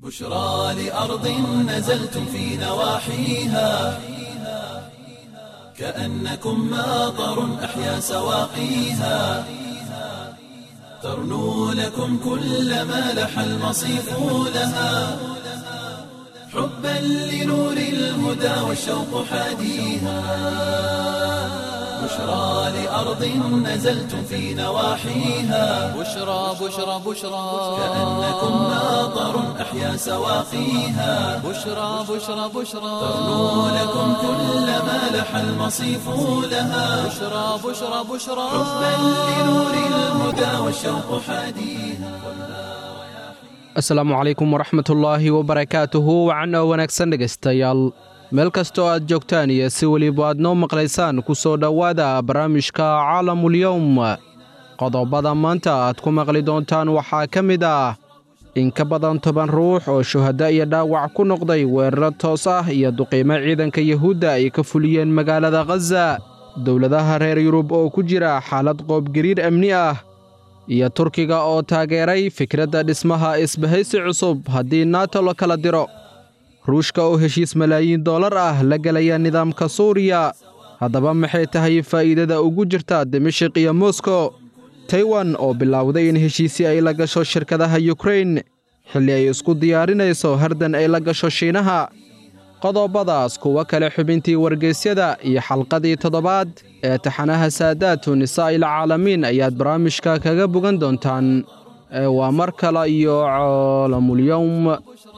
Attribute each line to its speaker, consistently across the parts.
Speaker 1: بشرى لأرض نزلتم في نواحيها كأنكم ماطر أحيا سواقيها ترنو لكم كل ما لح المصيف لها حبا لنور الهدى والشوق حاديها بشرى لأرض نزلتم في نواحيها
Speaker 2: بشرى بشرى بشرى
Speaker 1: كأنكم ماطر أحيا سواقيها
Speaker 2: بشرى بشرى بشرى
Speaker 1: ترنو لكم كل ما لح المصيف لها
Speaker 2: بشرى بشرى بشرى
Speaker 1: حبا لنور الهدى والشوق حاديها
Speaker 3: asalaamu calaykum waraxmatullaahi wabarakaatuhu wacan oo wanaagsan dhegaystayaal meel kastoo aad joogtaan iyo si weliba aad noo maqlaysaan ku soo dhowaada barnaamijka caalamulyowm qodobada maanta aad ku maqli doontaan waxaa ka mid ah in ka badan toban ruux oo shuhaddo iyo dhaawac ku noqday weeraro toos ah iyo duqiimo ciidanka yuhuudda ay ka fuliyeen magaalada khaza dowladaha reer yurub oo ku jira xaalad qoobgariir amni ah iyo turkiga oo taageeray fikradda dhismaha isbahaysi cusub haddii nato la kala diro ruushka oo heshiis malaayiin dollar ah la gelaya nidaamka suuriya haddaba maxay tahay faa'iidada ugu jirta dimashiq iyo moskow taiwan oo bilowday in heshiisi ay la gasho shirkadaha yukrain xilli ay isku diyaarinayso hardan ay la gasho shiinaha qodobadaas kuwo kale xubintii wargeysyada iyo xalqadii toddobaad ee taxanaha saadaatu nisaa'il caalamiin ayaad barnaamijka kaga bogan doontaan ee waa mar kale iyo caalamulyowm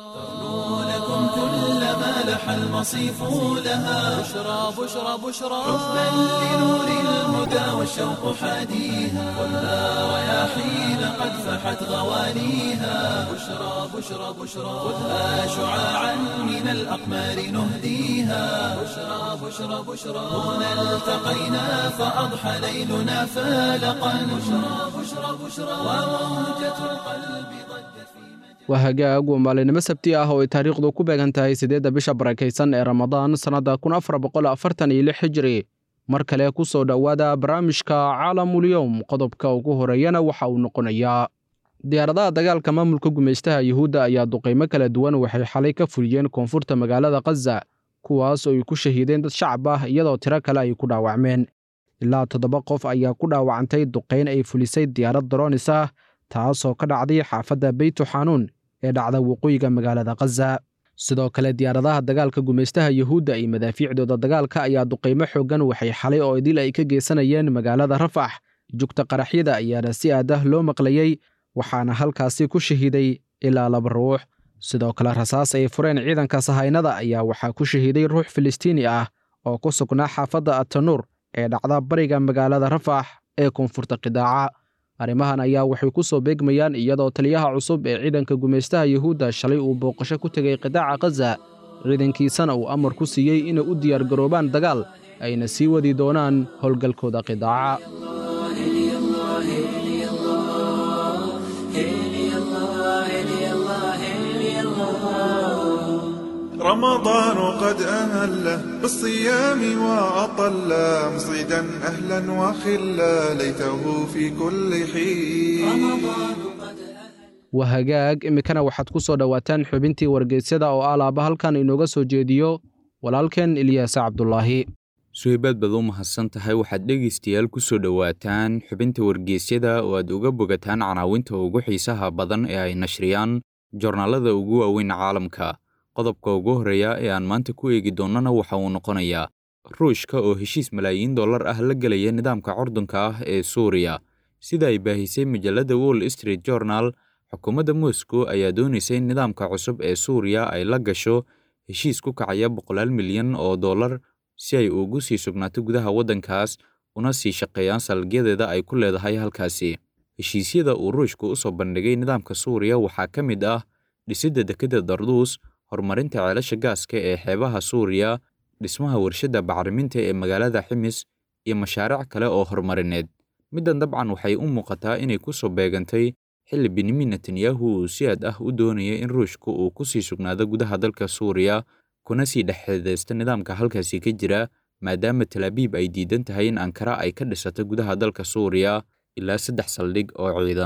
Speaker 1: لكم كل ما لح المصيف لها
Speaker 2: بشرى بشرى بشرى
Speaker 1: حبا لنور الهدى والشوق حاديها ولا رياحين قد فحت غوانيها بشرى بشرى بشرى خذها شعاعا من الأقمار نهديها بشرى بشرى بشرى هنا التقينا فأضحى ليلنا فالقا بشرى بشرى بشرى وموجة القلب ضجت في
Speaker 3: waa hagaag waa maalinimo sabti ah oo ay taariikhdu ku beegan tahay siddeedda bisha barakaysan ee ramadaan sannadda kun afar boqol afartan iyo lix hijri mar kale ku soo dhowaada barnaamijka caalamulyowm qodobka ugu horeeyana waxa uu noqonayaa diyaaradaha dagaalka maamulka gumaystaha yuhuudda ayaa duqaymo kala duwan waxay xalay ka fuliyeen koonfurta magaalada khaza kuwaas oo ay ku shahiideen dad shacab ah iyadoo tiro kale ay ku dhaawacmeen ilaa toddoba qof ayaa ku dhaawacantay duqayn ay fulisay diyaarad daroonis ah taasoo ka dhacday xaafadda beytu xanuun ee dhacda waqooyiga magaalada khaza sidoo kale diyaaradaha dagaalka gumaystaha yuhuudda iyo madaafiicdooda dagaalka ayaa duqaymo xooggan waxay xalay oo idil ay ka geysanayeen magaalada rafax jugta qaraxyada ayaana si aadah loo maqlayey waxaana halkaasi ku shahiiday ilaa laba ruux sidoo kale rasaas ay fureen ciidanka sahaynada ayaa waxaa ku shahiiday ruux filistiini ah oo ku sugnaa xaafadda atanuur ee dhacda bariga magaalada rafax ee koonfurta qidaaca arrimahan ayaa waxay ku soo beegmayaan iyadoo taliyaha cusub ee ciidanka gumaystaha yuhuudda shalay uu booqasho ku tegay qidaaca khaza ciidankiisana uu amar ku siiyey inay u diyaargaroobaan dagaal ayna sii wadi doonaan howlgalkooda qidaaca
Speaker 4: رمضان قد أهله بالصيام وأطل مصيدا أهلا وخلا ليته في كل حين
Speaker 3: waa hagaag iminkana waxaad ku soo dhowaataan xubintii wargeysyada oo alaaba halkan inooga soo jeediyo walaalkeen ilyaasa cabdulaahi
Speaker 5: suhaybaad baad u mahadsan tahay waxaad dhegaystayaal ku soo dhowaataan xubinta wargeysyada oo aad uga bogataan canaawinta ugu xiisaha badan ee ay nashriyaan joornaalada ugu waaweyn caalamka qodobka ugu horreeya ee aan maanta ku eegi doonnana waxa uu noqonayaa ruushka oo heshiis malaayiin dollar ah la gelaya nidaamka curdunka ah ee suuriya sida ay baahisay majalladda wall street journal xukuumadda moscow ayaa doonaysa in nidaamka cusub ee suuriya ay la gasho heshiis ku kacaya boqolaal milyan oo dollar si ay ugu sii sugnaato gudaha waddankaas una sii shaqeeyaan salagyadeeda ay ku leedahay halkaasi heshiisyada uu ruushku u soo bandhigay nidaamka suuriya waxaa ka mid ah dhisidda dekedda darduus horumarinta ceelasha gaaska ee xeebaha suuriya dhismaha warshadda bacriminta ee magaalada ximis iyo mashaariic kale oo horumarineed middan dabcan waxay u muuqataa inay ku soo beegantay xilli benyamin netanyahu uu si aad ah u doonaya in ruushku uu ku sii sugnaado gudaha dalka suuriya kuna sii dhexxidaysta nidaamka halkaasi ka jira maadaama talaabiib ay diidan tahay in ankara ay ka dhisato gudaha dalka suuriya ilaa saddex saldhig oo ciidan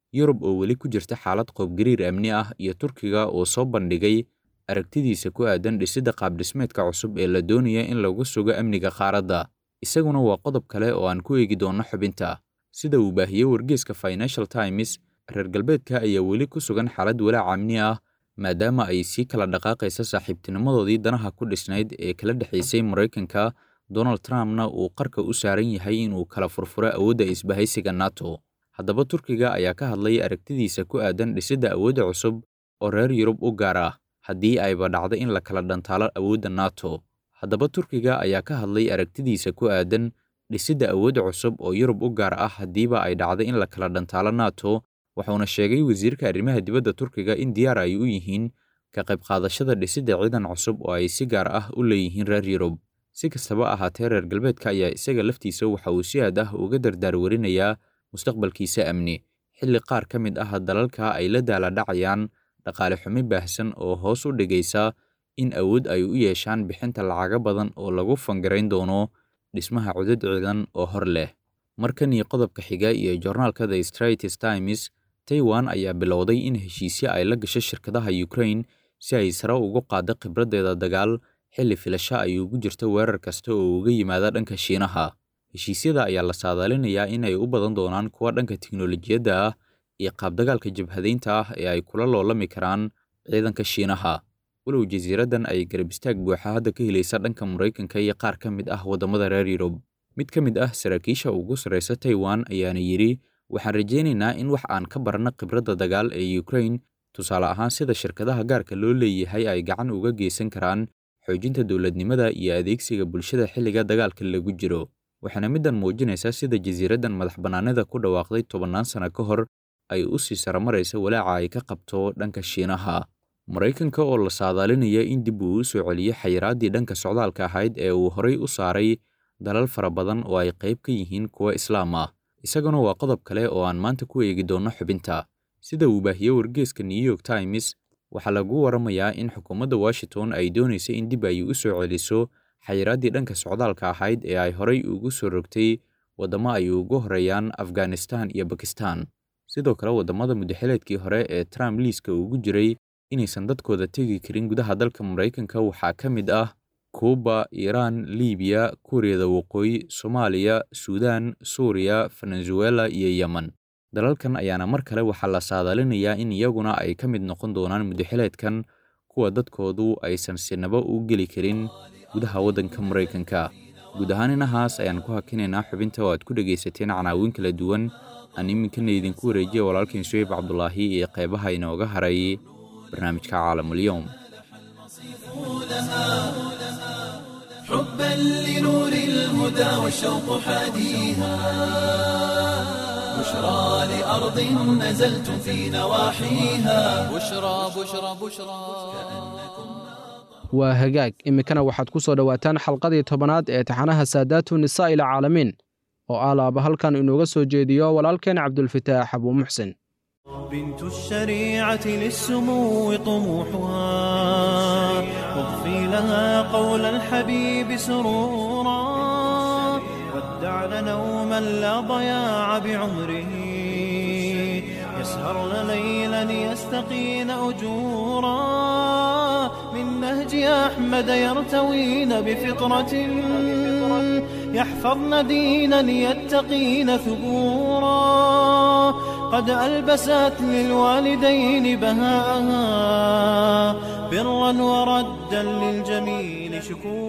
Speaker 5: yurub oo weli ku jirta xaalad qoobgariir amni ah iyo turkiga oo soo bandhigay aragtidiisa ku aadan dhisidda qaabdhismeedka cusub ee la doonaya in lagu sugo amniga qaaradda isaguna waa qodob kale oo aan ku eegi doonno xubinta sida uu baahiyey wargeeska financial times reer galbeedka ayaa weli ku sugan xaalad walaac amni ah maadaama ay sii kala dhaqaaqaysa saaxiibtinimadoodii danaha ku dhisnayd ee kala dhexaysay maraykanka donald trumpna uu qarka u saaran yahay inuu kala furfuro awoodda isbahaysiga nato haddaba turkiga ayaa ka hadlay aragtidiisa ku aadan dhisidda awoodda cusub oo reer yurub u gaar ah haddii ayba dhacdo in la kala dhantaalo awoodda nato haddaba turkiga ayaa ka hadlay aragtidiisa ku aadan dhisidda awoodda cusub oo yurub u gaar ah haddiiba ay dhacdo in la kala dhantaalo nato wuxuuna sheegay wasiirka arrimaha dibadda turkiga in diyaar ay u yihiin ka qayb qaadashada dhisidda ciidan cusub oo ay si gaar ah u leeyihiin reer yurub si kastaba ahaatee reer galbeedka ayaa isaga laftiisa waxa uu si aad ah uga dardaarwarinayaa mustaqbalkiisa amni xilli qaar ka mid ah dalalka ay la daaladhacayaan dhaqaale xumi baahsan oo hoos u dhigaysa in awood ay u yeeshaan bixinta lacaga badan oo lagu fangarayn doono dhismaha cudud ciidan oo hor leh markan iyo qodobka xiga iyo joornaalka the straits times taiwan ayaa bilowday in heshiisyo ay la gasho shirkadaha ukraine si ay sare ugu qaaddo khibraddeeda dagaal xilli filasho ay ugu jirto weerar kasta oo uga yimaada dhanka shiinaha heshiisyada ayaa la saadaalinayaa in ay u badan doonaan kuwa dhanka tiknolojiyadda ah iyo qaabdagaalka jabhadaynta ah ee ay kula loolami karaan ciidanka shiinaha walow jasiiraddan ay garab istaag buuxa hadda ka helaysa dhanka maraykanka iyo qaar ka mid ah waddamada reer yurub mid ka mid ah saraakiisha ugu sarraysa taiwan ayaana yidhi waxaan rajaynaynaa in wax aan ka barno khibradda dagaal ee ukraine tusaale ahaan sida shirkadaha gaarka loo leeyahay ay gacan uga geysan karaan xoojinta dowladnimada iyo adeegsiga bulshada xilliga dagaalka lagu jiro waxaana middan muujinaysaa sida jasiiraddan madax bannaanida ku dhawaaqday tobannaan sano ka hor ay u sii saramaraysa walaaca ay ka qabto dhanka shiinaha maraykanka oo la saadaalinaya in dib uu u soo celiyo xayiraaddii dhanka socdaalka ahayd ee uu horay u saaray dalal fara badan oo ay qayb ka yihiin kuwa islaam ah isaguna waa qodob kale oo aan maanta ku eegi doonno xubinta sida uu baahiyey wargeeska new york times waxaa lagu waramayaa in xukuumadda washington ay doonaysa in dib ay u soo celiso xayiraaddii dhanka socdaalka ahayd ee ay horay ugu soo rogtay waddamo ay ugu horeeyaan afghanistan iyo bakistan sidoo kale waddamada muddaxileedkii hore ee trump liiska ugu jiray inaysan dadkooda tegi karin gudaha dalka maraykanka waxaa ka mid ah kuuba iiraan libiya kuuriyada waqooyi soomaaliya suudaan suuriya venezuela iyo yemen dalalkan ayaana mar kale waxaa la saadaalinayaa in iyaguna ay ka mid noqon doonaan muddaxileedkan kuwa dadkoodu aysan sinaba u geli karin gudaha waddanka maraykanka guud ahaan inahaas ayaan ku hakinaynaa xubinta oo aad ku dhegaysateen canaawin kala duwan aan iminkana idinku wareejiya walaalkiin suweyb cabdulaahi iyo qeybaha inooga haray barnaamijka caalamulyoom
Speaker 1: حبا لنور الهدى والشوق حاديها بشرى لأرض نزلتم في نواحيها
Speaker 2: بشرى بشرى بشرى
Speaker 3: waa hagaag iminkana waxaad ku soo dhowaataan xalqadii tobanaad ee taxanaha saadaatu nisaa ila caalamiin oo ah laaba halkan inooga soo jeediyo walaalkeen cabdulfataax abuu muxsin
Speaker 6: بنت الشريعة للسمو طموحها واضفي لها قول الحبيب سرورا ودعن نوما لا ضياع بعمره يسهرن ليلا يستقين أجورا من نهج أحمد يرتوين بفطرة يحفظن دينا يتقين ثبورا قد ألبست للوالدين بهاءها برا وردا للجميل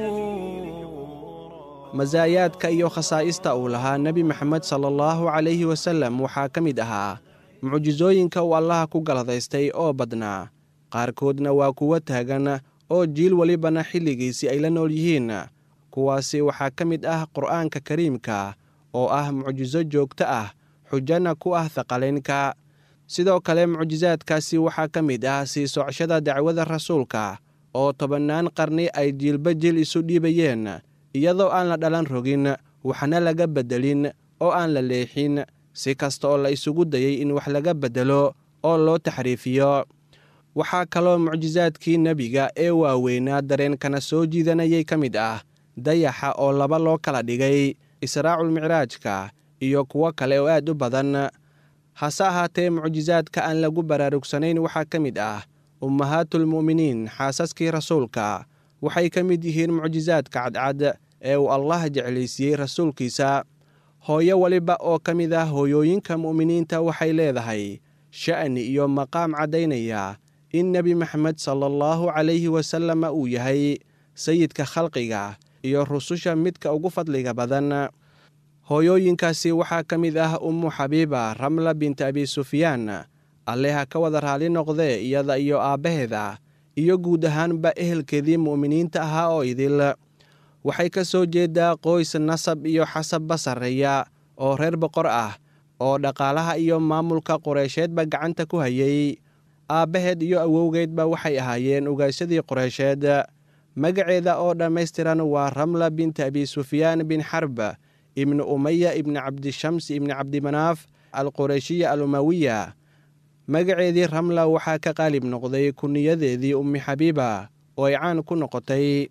Speaker 6: شكورا
Speaker 7: masaayaadka iyo khasaa'ista uu lahaa nebi maxamed sala allahu calayhi wasallam waxaa ka mid ahaa mucjisooyinka uu allaha ku galadaystay oo badnaa qaarkoodna waa kuwo taagan oo jiil welibana xilligiisii ay la nool yihiin kuwaasi waxaa ka mid ah qur'aanka kariimka oo ah mucjiso joogto ah xujana ku ah thaqalaynka sidoo kale mucjisaadkaasi waxaa ka mid ah sii socshada dacwada rasuulka oo tobannaan qarni ay jiilba jil isu dhiibayeen iyadoo aan la dhalan rogin waxna laga beddelin oo aan la leexin si kasta oo la isugu dayey in wax laga beddelo oo loo taxriifiyo waxaa kaloo mucjisaadkii nebiga ee waaweynaa dareenkana soo jiidanayay ka mid ah dayaxa oo laba loo kala dhigay israaculmicraajka iyo kuwo kale oo aad u badan hase ahaatee mucjisaadka aan lagu baraarugsanayn waxaa ka mid ah ummahaatulmu'miniin xaasaskii rasuulka waxay ka mid yihiin mucjisaadka cadcad ee uu allah jeclaysiiyey rasuulkiisa hooyo weliba oo ka mid ah hooyooyinka mu'miniinta waxay leedahay sha'ni iyo maqaam caddaynaya in nebi maxamed sala allahu calayhi wasalama uu yahay sayidka khalqiga iyo rususha midka ugu fadliga badan hooyooyinkaasi waxaa ka mid ah ummu xabiiba ramla binti abi sufyaan alle ha ka wada raali noqdee iyada iyo aabbaheeda iyo guud ahaanba ehelkeedii mu'miniinta ahaa oo idil waxay ka soo jeedaa qoys nasab iyo xasabba sarreeya oo reer boqor ah oo dhaqaalaha iyo maamulka qureysheedba gacanta ku hayay aabbaheed iyo awowgeedba waxay ahaayeen ugaashadii qureysheed magaceeda oo dhammaystiran waa ramla binti abi sufyaan bin xarb ibni umaya ibni cabdishams ibni cabdimanaaf alqureyshiya al umawiya magaceedii ramla waxaa ka qaalib noqday kuniyadeedii ummi xabiiba oo ay caan ku noqotay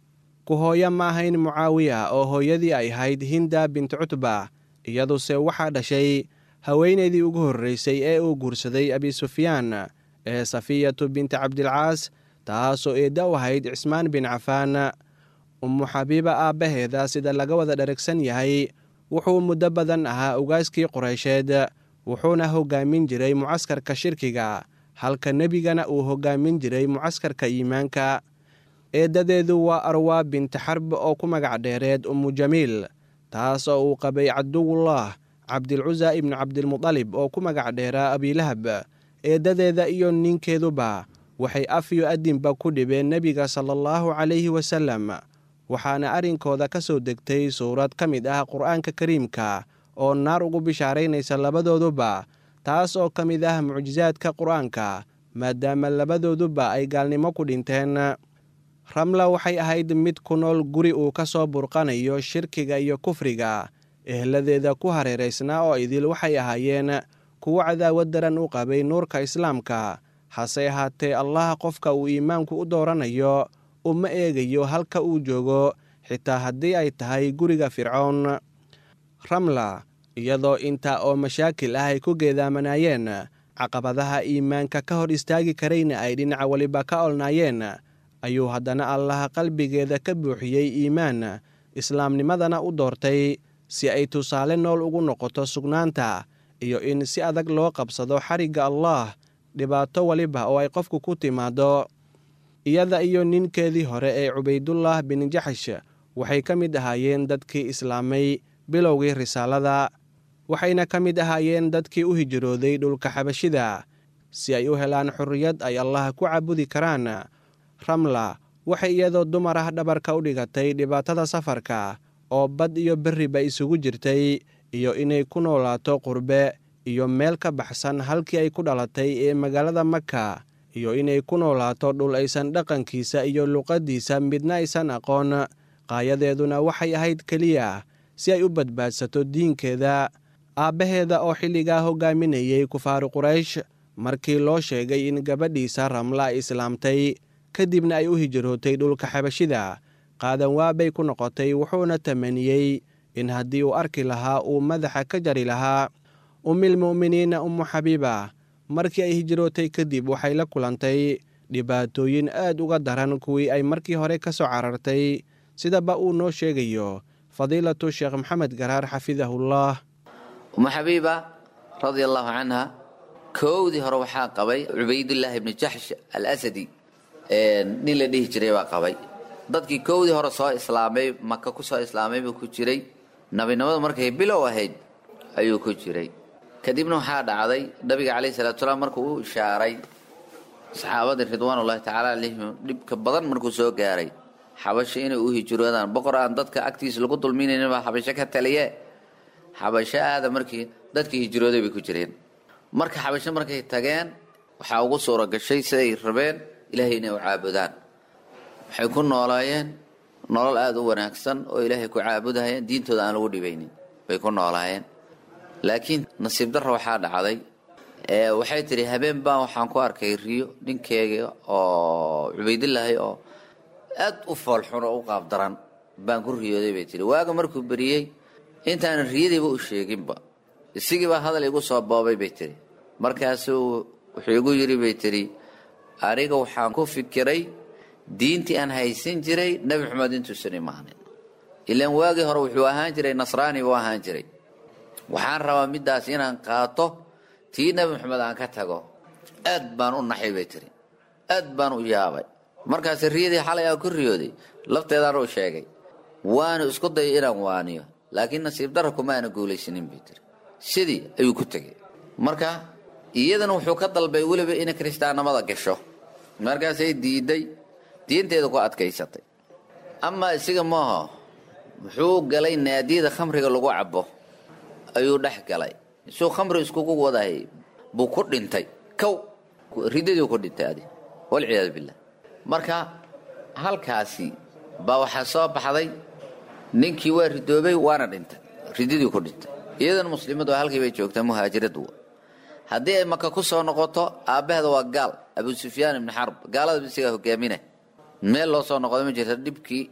Speaker 7: ku hooyo ma ahayn mucaawiya oo hooyadii ay ahayd hinda binti cutba iyaduse waxaa dhashay haweenaydii ugu horreysay ee uu guursaday abi sufyaan ee safiyatu binti cabdilcaas taasoo eedda u ahayd cismaan bin cafaan ummu xabiiba aabbaheeda sida laga wada dharagsan yahay wuxuu muddo badan ahaa ugaaskii qureysheed wuxuuna hoggaamin jiray mucaskarka shirkiga halka nebigana uu hoggaamin jiray mucaskarka iimaanka eeddadeedu waa arwaa binti xarb oo ku magac dheereed ummu jamiil taas oo uu qabay caduwullah cabdilcusa ibnu cabdilmudalib oo ku magac dheeraa abiilahab eeddadeeda iyo ninkeeduba waxay af iyo adinba ku dhibeen nebiga sala allahu calayhi wasallam waxaana arrinkooda ka soo degtay suurad ka mid ah qur'aanka kariimka oo naar ugu bishaaraynaysa labadooduba taas oo ka mid ah mucjisaadka qur'aanka maadaama labadooduba ay gaalnimo ku dhinteen ramla waxay ahayd mid ku nool guri uu ka soo burqanayo shirkiga iyo kufriga ehladeeda ku hareeraysnaa oo idil waxay ahaayeen kuwo cadaawad daran u qabay nuurka islaamka hase ahaatee allah qofka uu iimaanku u dooranayo uma eegayo halka uu joogo xitaa haddii ay tahay guriga fircown ramla iyadoo intaa oo mashaakil ah ay ku geedaamanaayeen caqabadaha iimaanka ka hor istaagi karayna ay dhinaca weliba ka olnaayeen ayuu haddana allaha qalbigeeda ka buuxiyey iimaan islaamnimadana u doortay si ay tusaale nool ugu noqoto sugnaanta iyo in si adag loo qabsado xarigga allah dhibaato weliba oo ay qofku ku timaado iyada iyo ninkeedii hore ee cubaydullah bin jaxsh waxay ka mid ahaayeen dadkii islaamay bilowgii risaalada waxayna ka mid ahaayeen dadkii u hijrooday dhulka xabashida si ay u helaan xorriyad ay allah ku caabudi karaan ramla waxay iyadoo dumar ah dhabarka u dhigatay dhibaatada safarka oo bad iyo berriba isugu jirtay iyo inay ku noolaato qurbe iyo meel ka baxsan halkii ay ku dhalatay ee magaalada maka iyo inay ku noolaato dhul aysan dhaqankiisa iyo luqaddiisa midna aysan aqoon qaayadeeduna waxay ahayd keliya si ay u badbaadsato diinkeeda aabbaheeda oo xilligaa hoggaaminayey kufaaru quraysh markii loo sheegay in gabadhiisa ramla ay islaamtay kadibna ay u hijrootay dhulka xabashida qaadan waabay ku noqotay wuxuuna tamaniyey in haddii uu arki lahaa uu madaxa ka jari lahaa ummilmu'miniina ummu xabiiba markii ay hijrootay kadib waxay la kulantay dhibaatooyin aad uga daran kuwii ay markii hore ka soo carartay sidaba uu noo sheegayo fadiilatu sheekh maxamed garaar xafidahullah
Speaker 8: umu xabiiba radia allaahu canha koowdii hore waxaa qabay cubaydullaahi ibni jaxsh alasadi nin la dhihi jiray baa qabay dadkii koowdii hore soo islaamay maka ku soo islaamay buu ku jiray nabinimadu markay bilow ahayd ayuu ku jiray kadibna waxaa dhacday nabiga calayhi salatu salaam markuu u ishaaray saxaabadii ridwaanullahi tacaala calayhim dhibka badan markuu soo gaaray xabasho inay u hijroodaan boqor aan dadka agtiisa lagu dulminaynin baa xabasho ka taliye xabasho aada markii dadkii hijrooday bay ku jireen marka xabasho markay tageen waxaa ugu suura gashay siday rabeen ilaahay inay u caabudaan waxay ku noolaayeen nolol aada u wanaagsan oo ilaahay ku caabudahayeen diintooda aan lagu dhibaynin bay ku noolaayeen laakiin nasiib darra waxaa dhacday waxay tidhi habeen baan waxaan ku arkay riyo ninkeega oo cubaydillaahi oo aad u foolxun oo u qaabdaran baan ku riyooday bay tihi waaga markuu beriyey intaanan riyadiiba u sheeginba isigii baa hadal igu soo boobay bay tiri markaasuu wuxuu igu yidhi bay tiri aniga waxaan ku fikiray diintii aan haysan jiray nebi maxamed intuusan imaanin ilaan waagii hore wuxuu ahaan jiray nasraani buu ahaan jiray waxaan rabaa middaas inaan qaato tii nebi maxamed aan ka tago aad baan u naxay bay tiri aad baan u yaabay markaas riyadii xalay aan ku riyooday lafteedaan u sheegay waanu isku dayay inaan waaniyo laakiin nasiib darra kuma aana guulaysanin bay tiri sidii ayuu ku tegey marka iyadana wuxuu ka dalbay weliba inay kiristaannimada gasho markaasay diiday diinteeda ku adkaysatay amaa isiga maaho muxuu galay naadiyada khamriga lagu cabo ayuu dhex galay isuu khamri iskugu wadahay buu ku dhintay kow ridadii ku dhintay adi walciyaadu billah marka halkaasi baa waxaa soo baxday ninkii waa ridoobay waana dhintay ridadii ku dhintay iyadana muslimadu halkii bay joogtaa muhaajiradu haddii ay maka ku soo noqoto aabbaheeda waa gaal abu sufyaan ibni xarb gaalada isagaa hogaamina meel loo soo noqdo ma jirta dhibkii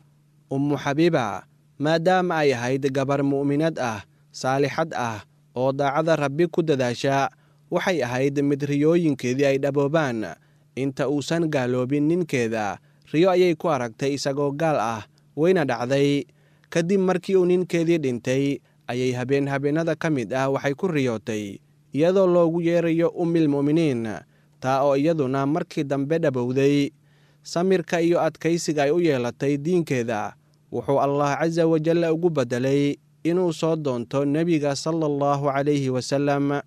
Speaker 7: ummu xabiiba maadaama ay ahayd gabar mu'minad ah saalixad ah oo daacada rabbi ku dadaasha waxay ahayd mid riyooyinkeedii ay dhaboobaan inta uusan gaaloobin ninkeeda riyo ayay ku aragtay isagoo gaal ah wayna dhacday kadib markii uu ninkeedii dhintay ayay habeen habeennada ka mid ah waxay ku riyootay iyadoo loogu yeerayo ummil mu'miniin taa oo iyaduna markii dambe dhabowday samirka iyo adkaysiga ay u yeelatay diinkeeda wuxuu allah casa wajalla ugu beddelay inuu soo doonto nebiga sala allahu calayhi wasalam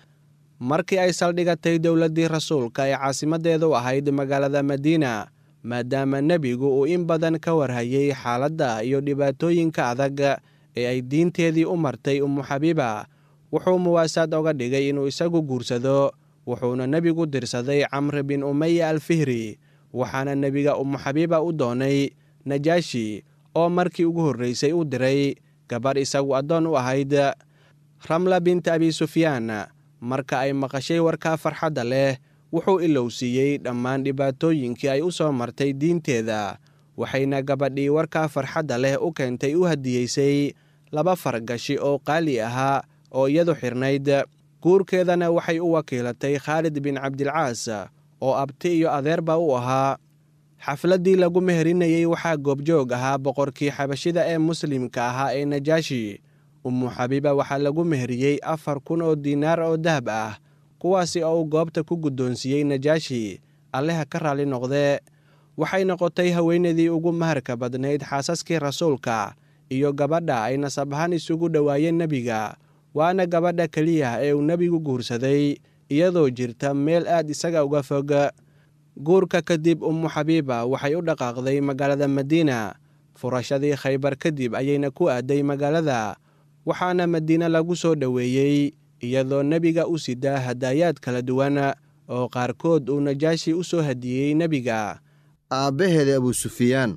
Speaker 7: markii ay saldhigatay dowladdii rasuulka ee caasimaddeedu ahayd magaalada madiina maadaama nebigu uu in badan ka warhayay xaaladda iyo dhibaatooyinka adag ee ay diinteedii u martay ummu xabiiba wuxuu muwaasaad oga dhigay inuu isagu guursado wuxuuna nebigu dirsaday camri bin umaya alfihri waxaana nebiga ummu xabiiba u doonay najaashi oo markii ugu horraysay u diray gabarh isagu addoon u ahayd ramla binta abi sufyaan marka ay maqashay warkaa farxadda leh wuxuu ilowsiiyey dhammaan dhibaatooyinkii ay u soo martay diinteeda waxayna gabadhii warkaa farxadda leh u keentay u hadiyeysay laba fargashi oo qaali ahaa oo iyadu xidhnayd guurkeedana waxay u wakiilatay khaalid bin cabdilcaas oo abti iyo adeerba u ahaa xafladdii lagu meherinayey waxaa goobjoog ahaa boqorkii xabashida ee muslimka ahaa ee najaashi ummu xabiiba waxaa lagu meheriyey afar kun oo diinaar oo dahab ah kuwaasi oo uu goobta ku guddoonsiiyey najaashi alleha ka raalli noqdee waxay noqotay haweenadii ugu maharka badnayd xaasaskii rasuulka iyo gabadha ay nasab ahaan isugu dhowaayeen nebiga waana gabadha keliya ee uu nebigu guursaday iyadoo jirta meel aad isaga uga fog guurka kadib ummu xabiiba waxay u dhaqaaqday magaalada madiina furashadii khaybar kadib ayayna ku aaday magaalada waxaana madiine lagu soo dhoweeyey iyadoo nebiga u sidaa hadaayaad kala duwan oo qaarkood uu najaashi u soo hadiyey nebiga
Speaker 9: aabbaheeda abu sufyaan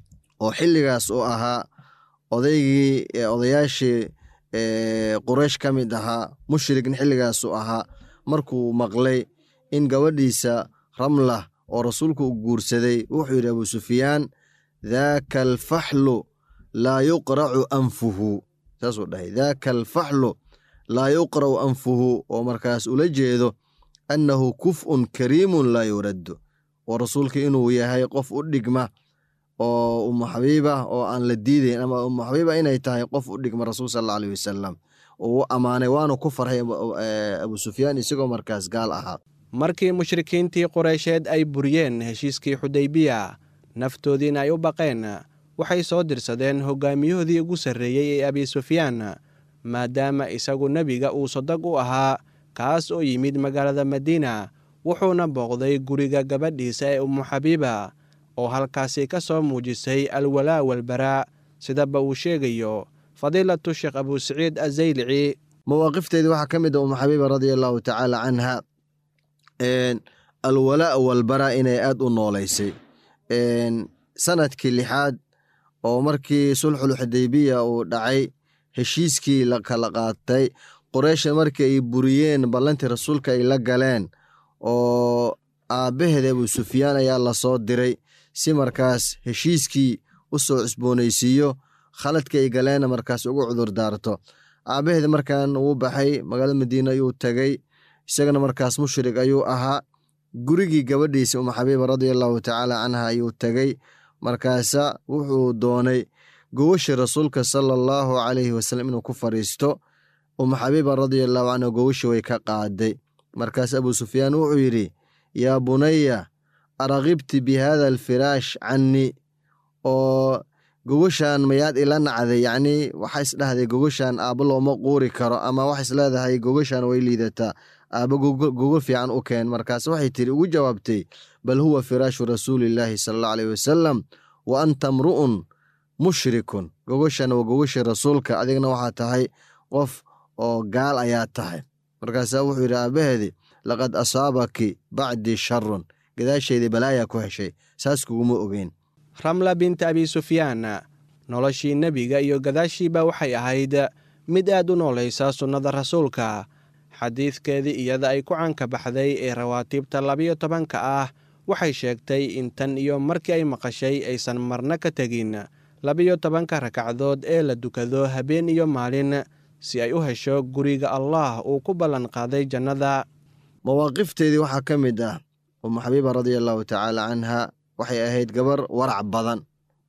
Speaker 9: oo xilligaas uu ahaa odaygii odayaashii quraysh ka mid ahaa mushrigna xilligaasuu ahaa markuu maqlay in gabadhiisa ramlah oo rasuulku u guursaday wuxuu yidhi abu sufyaan daaka alfaxlu laa yuqracu anfuhu saasuu dhahay daaka alfaxlu laa yuqra'u anfuhu oo markaas ula jeedo annahu kuf'un kariimun laa yuraddu oo rasuulka inuu yahay qof u dhigma oo ummu xabiiba oo aan la diidayn ama ummu xabiiba inay tahay qof u dhigma rasuul sal alla aleyh wasalam uu ammaanay waanu ku farxay abu sufyaan isagoo markaas gaal ahaa
Speaker 7: markii mushrikiintii qureysheed ay buriyeen heshiiskii xudaybiya naftoodiina ay u baqeen waxay soo dirsadeen hogaamiyahoodii ugu sarreeyey ee abi sufyaan maadaama isagu nebiga uu sadag u ahaa kaas oo yimid magaalada madiina wuxuuna booqday guriga gabadhiisa ee ummu xabiiba oo halkaasi ka soo muujisay alwalaa walbaraa sidaba uu sheegayo fadiilatu sheekh abu saciid azaylici
Speaker 9: mawaaqifteedii waxaa ka mid a ummu xabiiba radia allahu tacaala canha alwalaa walbaraa inay aad u noolaysay sanadkii lixaad oo markii sulxul xudaybiya uu dhacay heshiiskii la kala qaatay qoreysha markii ay buriyeen ballantii rasuulka ay la galeen oo aabbaheeda abu sufyaan ayaa lasoo diray si markaas heshiiskii u soo cusboonaysiiyo khaladkii ay galeenna markaas ugu cudur daarto aabaheeda markaan uu baxay magaalada madiine ayuu tegey isagana markaas mushrik ayuu ahaa gurigii gabadhiisa uma xabiiba radia allahu tacaala canha ayuu tegey markaasa wuxuu doonay gogashii rasuulka sala allahu calayhi wasalam inuu ku fadhiisto uma xabiiba radia allahu canha gogashii way ka qaaday markaas abuu sufyaan wuxuu yidhi yaa bunaya araqibti bi hada alfiraash cannii oo gogashan mayaad ila nacday yacnii waxaa isdhahday gogashan aabbo looma quuri karo ama waxa isleedahay gogashan way liidataa aabbo gogo fiican u keen markaas waxay tiri ugu jawaabtay bal huwa firaashu rasuulillaahi sala allahu alayhi wasalam wa anta mru'un mushrikun gogashan waa gogashii rasuulka adigna waxaa tahay qof oo gaal ayaa tahay markaasaa wuxuu yidhi aabaheedi laqad asaabaki bacdii sharun gadaasheedii balaayaa ku heshay saas kuguma ogeyn
Speaker 7: ramla binta abi sufyaan noloshii nebiga iyo gadaashiiba waxay ahayd mid aad u noolaysa sunnada rasuulka xadiidkeedii iyada ay ku canka baxday ee rawaatiibta labiyo tobanka ah waxay sheegtay in tan iyo markii ay maqashay aysan marna ka tegin labiyo tobanka rakacdood ee la dukado habeen iyo maalin si ay u hesho guriga allah uu ku ballan qaaday jannada
Speaker 9: mawaaqifteedii waxaa ka mid ah umu xabiiba radia allahu tacaala canha waxay ahayd gabar warac badan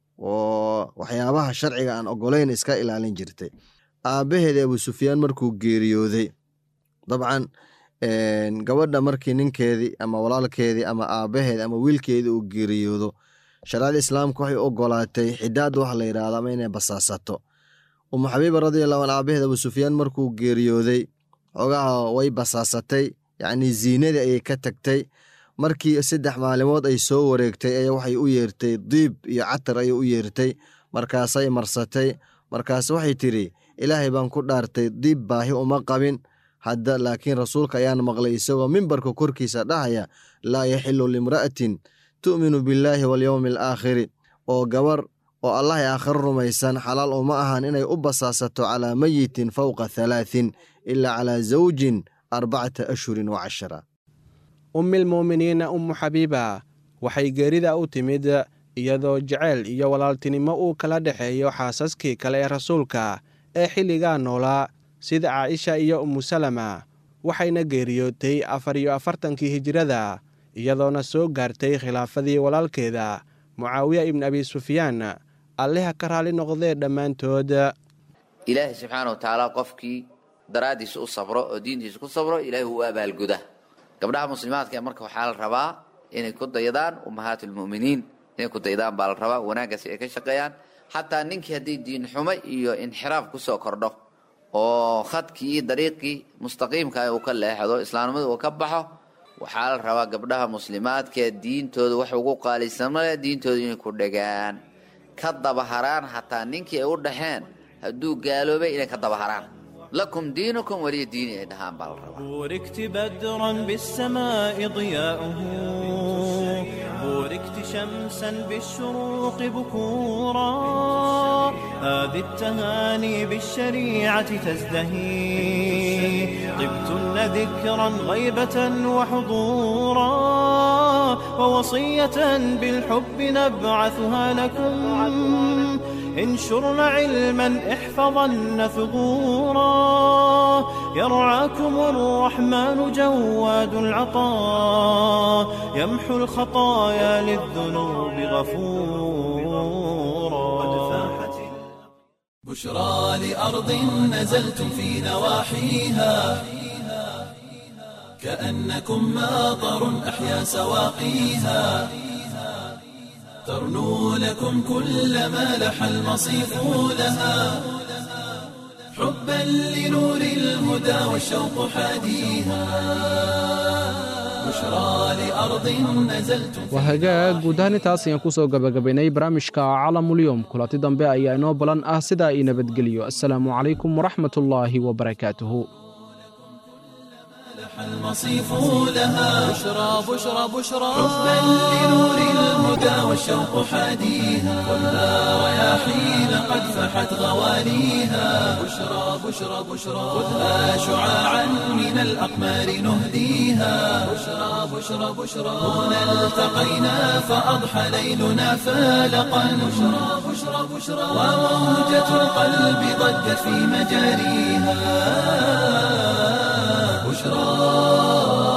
Speaker 9: oo waxyaabaha sharciga aan ogolayn iska ilaalin jirtay aabbaheeda abuu sufyaan markuu geeriyooday dabcan gabadha markii ninkeedii ama walaalkeedii ama aabbaheedi ama wiilkeedii uu geeriyoodo shareecada islaamka waxay ogolaatay xidaad wax la yidhaahdo ama inay basaasato umu xabiiba radiallahu an aabaheed abuu sufyaan markuu geeriyooday xogaha way basaasatay yacnii ziinadii ayay ka tagtay markii saddex maalimood ay soo wareegtay ayaa waxay u yeertay diib iyo catar ayay u yeertay markaasay marsatay markaas waxay tidhi ilaahay baan ku dhaartay diib baahi uma qabin hadda laakiin rasuulka ayaan maqlay isagoo mimbarka korkiisa dhahaya laa yaxilu limra'atin tu'minu billaahi walyowmi alaakhiri oo gabar oo allahay aakhiro rumaysan xalaal uma ahan inay u basaasato calaa meyitin fowqa halaatin ilaa calaa zawjin arbacata ashhurin wa cashara
Speaker 7: ummilmu'miniina ummu xabiiba waxay geerida u timid iyadoo jeceyl iyo walaaltinimo uu kala dhexeeyo xaasaskii kale ee rasuulka ee xilligaa noolaa sida caaisha iyo ummu salama waxayna geeriyootay afar iyo afartankii hijirada iyadoona soo gaartay khilaafadii walaalkeeda mucaawiya ibnu abi sufyaan alleha ka raali noqdee dhammaantood
Speaker 8: ilaahay subxaana wa tacaala qofkii daraaddiisa u sabro oo diintiisa ku sabro ilaahay uu abaalguda gabdhaha muslimaadka marka waxaa la rabaa inay ku daydaan ummahaat lmu'miniin inay ku daydaan baa la rabaa wanaaggaasi ay ka shaqeeyaan xataa ninkii haddii diin xumo iyo inxiraaf kusoo kordho oo khadkii iyo dariiqii mustaqiimka uu ka leexdo islaamnimada uu ka baxo waxaa la rabaa gabdhaha muslimaadka diintooda wax ugu qaalisamale diintooda inay ku dhegaan ka dabaharaan xataa ninkii ay u dhaxeen hadduu gaaloobay inay ka dabaharaan lakum diinukum waliya diini ay dhahaan baa la rabaa
Speaker 6: بوركت بدرا بالسماء ضياؤه بوركت شمسا بالشروق بكورا هذه التهاني بالشريعة تزدهي طبتن ذكرا غيبة وحضورا ووصية بالحب نبعثها لكم انشرن علما احفظن ثغورا يرعاكم الرحمن جواد العطاء يمحو الخطايا للذنوب غفورا
Speaker 1: بشرى لأرض نزلتم في نواحيها كأنكم ماطر أحيا سواقيها ترنو لكم كل ما لح المصيف لها حبا لنور الهدى والشوق حاديها بشرى لأرض نزلتم
Speaker 3: waa hagaag guud ahaan intaas ayaan ku soo gabagabaynay barnaamijka calamulyoom kulanti dambe ayaa inoo balan ah sidaa ii nabadgeliyo assalaamu calaykum waraxmatullaahi wabarakaatuhu
Speaker 1: المصيف لها
Speaker 2: بشرى بشرى بشرى
Speaker 1: حبا لنور الهدى والشوق حاديها خذها رياحين قد فحت غواليها بشرى بشرى بشرى خذها شعاعا من الأقمار نهديها بشرى بشرى بشرى هنا التقينا فأضحى ليلنا فالقا بشرى بشرى بشرى وموجة القلب ضجت في مجاريها بشرى